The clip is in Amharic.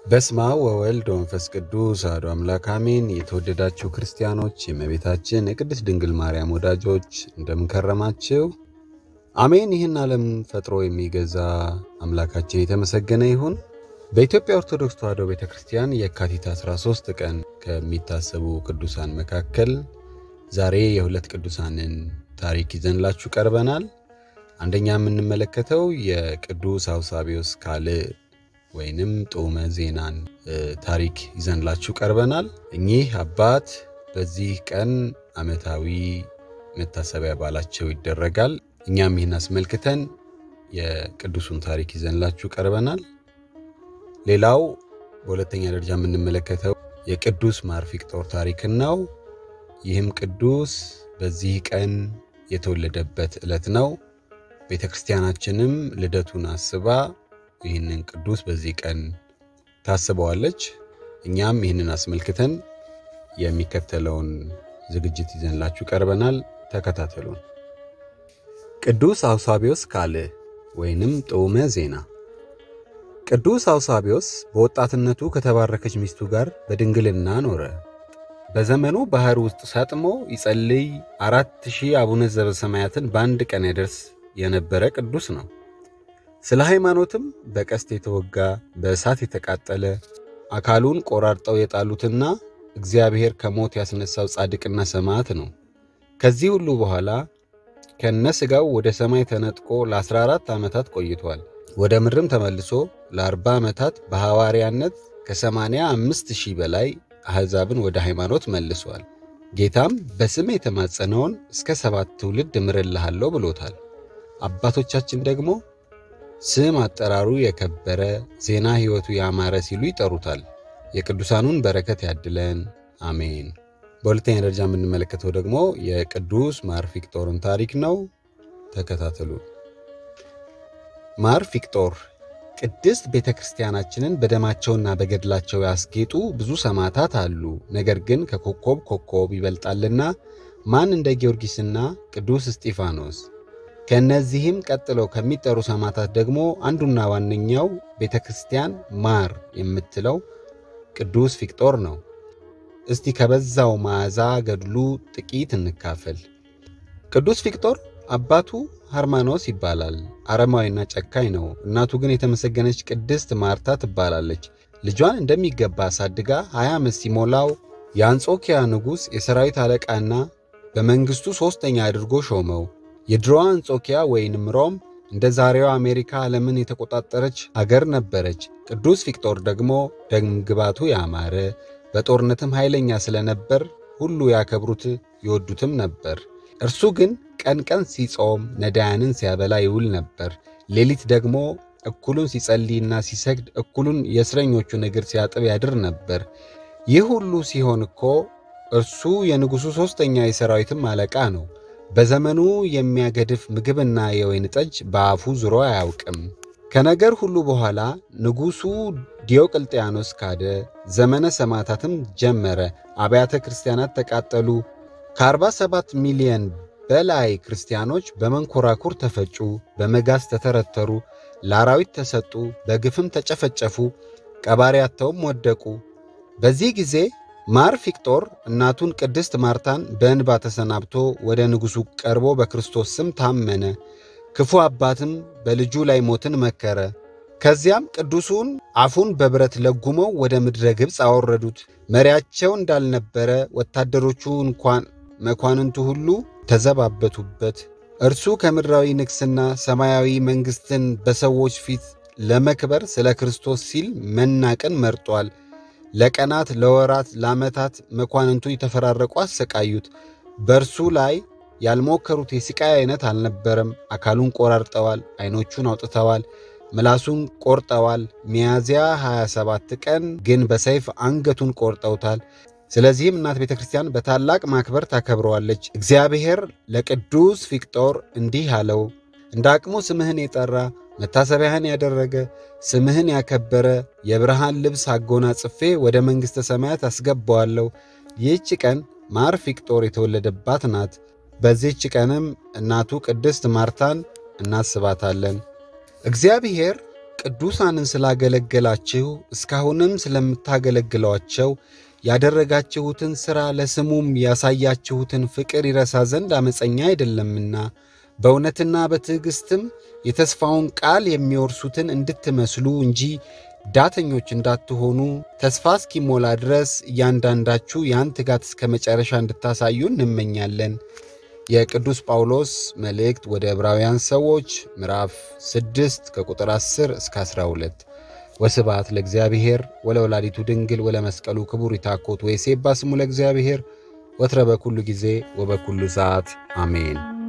በስመ አብ ወወልድ ወመንፈስ ቅዱስ አሐዱ አምላክ አሜን። የተወደዳችሁ ክርስቲያኖች፣ የእመቤታችን የቅድስት ድንግል ማርያም ወዳጆች እንደምንከረማችሁ አሜን። ይህን ዓለም ፈጥሮ የሚገዛ አምላካችን የተመሰገነ ይሁን። በኢትዮጵያ ኦርቶዶክስ ተዋሕዶ ቤተ ክርስቲያን የካቲት 13 ቀን ከሚታሰቡ ቅዱሳን መካከል ዛሬ የሁለት ቅዱሳንን ታሪክ ይዘንላችሁ ቀርበናል። አንደኛ የምንመለከተው የቅዱስ አውሳቢዮስ ካልዕ ወይንም ጦመ ዜናን ታሪክ ይዘንላችሁ ቀርበናል። እኚህ አባት በዚህ ቀን ዓመታዊ መታሰቢያ በዓላቸው ይደረጋል። እኛም ይህን አስመልክተን የቅዱሱን ታሪክ ይዘንላችሁ ቀርበናል። ሌላው በሁለተኛ ደረጃ የምንመለከተው የቅዱስ ማርፊቅጦር ታሪክን ነው። ይህም ቅዱስ በዚህ ቀን የተወለደበት ዕለት ነው። ቤተ ክርስቲያናችንም ልደቱን አስባ ይህንን ቅዱስ በዚህ ቀን ታስበዋለች። እኛም ይህንን አስመልክተን የሚከተለውን ዝግጅት ይዘንላችሁ ቀርበናል። ተከታተሉን። ቅዱስ አውሳቢዮስ ካልዕ ወይንም ጦመ ዜና። ቅዱስ አውሳቢዮስ በወጣትነቱ ከተባረከች ሚስቱ ጋር በድንግልና ኖረ። በዘመኑ ባህር ውስጥ ሰጥሞ ይጸልይ አራት ሺህ አቡነ ዘበሰማያትን በአንድ ቀን ያደርስ የነበረ ቅዱስ ነው። ስለ ሃይማኖትም በቀስት የተወጋ በእሳት የተቃጠለ አካሉን ቆራርጠው የጣሉትና እግዚአብሔር ከሞት ያስነሳው ጻድቅና ሰማዕት ነው። ከዚህ ሁሉ በኋላ ከነ ሥጋው ወደ ሰማይ ተነጥቆ ለ14 ዓመታት ቆይቷል። ወደ ምድርም ተመልሶ ለ40 ዓመታት በሐዋርያነት ከ85 ሺህ በላይ አሕዛብን ወደ ሃይማኖት መልሷል። ጌታም በስም የተማጸነውን እስከ ሰባት ትውልድ እምርልሃለሁ ብሎታል። አባቶቻችን ደግሞ ስም አጠራሩ የከበረ ዜና ሕይወቱ ያማረ ሲሉ ይጠሩታል። የቅዱሳኑን በረከት ያድለን፣ አሜን። በሁለተኛ ደረጃ የምንመለከተው ደግሞ የቅዱስ ማርፊቅጦርን ታሪክ ነው። ተከታተሉ። ማርፊቅጦር ቅድስት ቤተ ክርስቲያናችንን በደማቸውና በገድላቸው ያስጌጡ ብዙ ሰማዕታት አሉ። ነገር ግን ከኮከብ ኮከብ ይበልጣልና ማን እንደ ጊዮርጊስና ቅዱስ እስጢፋኖስ ከእነዚህም ቀጥለው ከሚጠሩ ሰማዕታት ደግሞ አንዱና ዋነኛው ቤተ ክርስቲያን ማር የምትለው ቅዱስ ፊቅጦር ነው። እስቲ ከበዛው መዓዛ ገድሉ ጥቂት እንካፈል። ቅዱስ ፊቅጦር አባቱ ሃርማኖስ ይባላል። አረማዊና ጨካኝ ነው። እናቱ ግን የተመሰገነች ቅድስት ማርታ ትባላለች። ልጇን እንደሚገባ አሳድጋ ሀያ ዓመት ሲሞላው የአንጾኪያ ንጉሥ የሰራዊት አለቃና በመንግሥቱ ሦስተኛ አድርጎ ሾመው። የድሮዋ አንጾኪያ ወይንም ሮም እንደ ዛሬዋ አሜሪካ ዓለምን የተቆጣጠረች አገር ነበረች። ቅዱስ ፊቅጦር ደግሞ ደምግባቱ ያማረ በጦርነትም ኃይለኛ ስለነበር ሁሉ ያከብሩት ይወዱትም ነበር። እርሱ ግን ቀን ቀን ሲጾም ነዳያንን ሲያበላ ይውል ነበር። ሌሊት ደግሞ እኩሉን ሲጸልይና ሲሰግድ፣ እኩሉን የእስረኞቹን እግር ሲያጥብ ያድር ነበር። ይህ ሁሉ ሲሆን እኮ እርሱ የንጉሡ ሦስተኛ የሰራዊትም አለቃ ነው። በዘመኑ የሚያገድፍ ምግብና የወይን ጠጅ በአፉ ዙሮ አያውቅም። ከነገር ሁሉ በኋላ ንጉሡ ዲዮቅልጥያኖስ ካደ። ዘመነ ሰማዕታትም ጀመረ። አብያተ ክርስቲያናት ተቃጠሉ። ከ47 ሚሊዮን በላይ ክርስቲያኖች በመንኮራኩር ተፈጩ፣ በመጋዝ ተተረተሩ፣ ለአራዊት ተሰጡ፣ በግፍም ተጨፈጨፉ፣ ቀባሪ አጥተውም ወደቁ። በዚህ ጊዜ ማር ፊቅጦር እናቱን ቅድስት ማርታን በእንባ ተሰናብቶ ወደ ንጉሡ ቀርቦ በክርስቶስ ስም ታመነ። ክፉ አባትም በልጁ ላይ ሞትን መከረ። ከዚያም ቅዱሱን አፉን በብረት ለጉመው ወደ ምድረ ግብፅ አወረዱት። መሪያቸው እንዳልነበረ ወታደሮቹ እንኳን መኳንንቱ ሁሉ ተዘባበቱበት። እርሱ ከምድራዊ ንግሥና ሰማያዊ መንግሥትን በሰዎች ፊት ለመክበር ስለ ክርስቶስ ሲል መናቅን መርጧል። ለቀናት፣ ለወራት፣ ለዓመታት መኳንንቱ የተፈራረቁ አሰቃዩት። በእርሱ ላይ ያልሞከሩት የሥቃይ አይነት አልነበረም። አካሉን ቆራርጠዋል፣ ዐይኖቹን አውጥተዋል፣ ምላሱን ቆርጠዋል። ሚያዝያ 27 ቀን ግን በሰይፍ አንገቱን ቆርጠውታል። ስለዚህም እናት ቤተ ክርስቲያን በታላቅ ማክበር ታከብረዋለች። እግዚአብሔር ለቅዱስ ፊቅጦር እንዲህ አለው፣ እንደ አቅሙ ስምህን የጠራ መታሰቢያህን ያደረገ ስምህን ያከበረ የብርሃን ልብስ አጎናጽፌ ወደ መንግሥተ ሰማያት አስገባዋለሁ። ይህች ቀን ማር ፊቅጦር የተወለደባት ናት። በዚህች ቀንም እናቱ ቅድስት ማርታን እናስባታለን። እግዚአብሔር ቅዱሳንን ስላገለገላችሁ እስካሁንም ስለምታገለግሏቸው ያደረጋችሁትን ሥራ ለስሙም ያሳያችሁትን ፍቅር ይረሳ ዘንድ ዓመፀኛ አይደለምና በእውነትና በትዕግሥትም የተስፋውን ቃል የሚወርሱትን እንድትመስሉ እንጂ ዳተኞች እንዳትሆኑ ተስፋ እስኪሞላ ድረስ እያንዳንዳችሁ ያን ትጋት እስከ መጨረሻ እንድታሳዩ እንመኛለን። የቅዱስ ጳውሎስ መልእክት ወደ ዕብራውያን ሰዎች ምዕራፍ 6 ከቁጥር 10 እስከ 12። ወስብሐት ለእግዚአብሔር ወለወላዲቱ ድንግል ወለመስቀሉ ክቡር ይታኮት ወይሴባ ስሙ ለእግዚአብሔር ወትረ በኩሉ ጊዜ ወበኩሉ ሰዓት አሜን።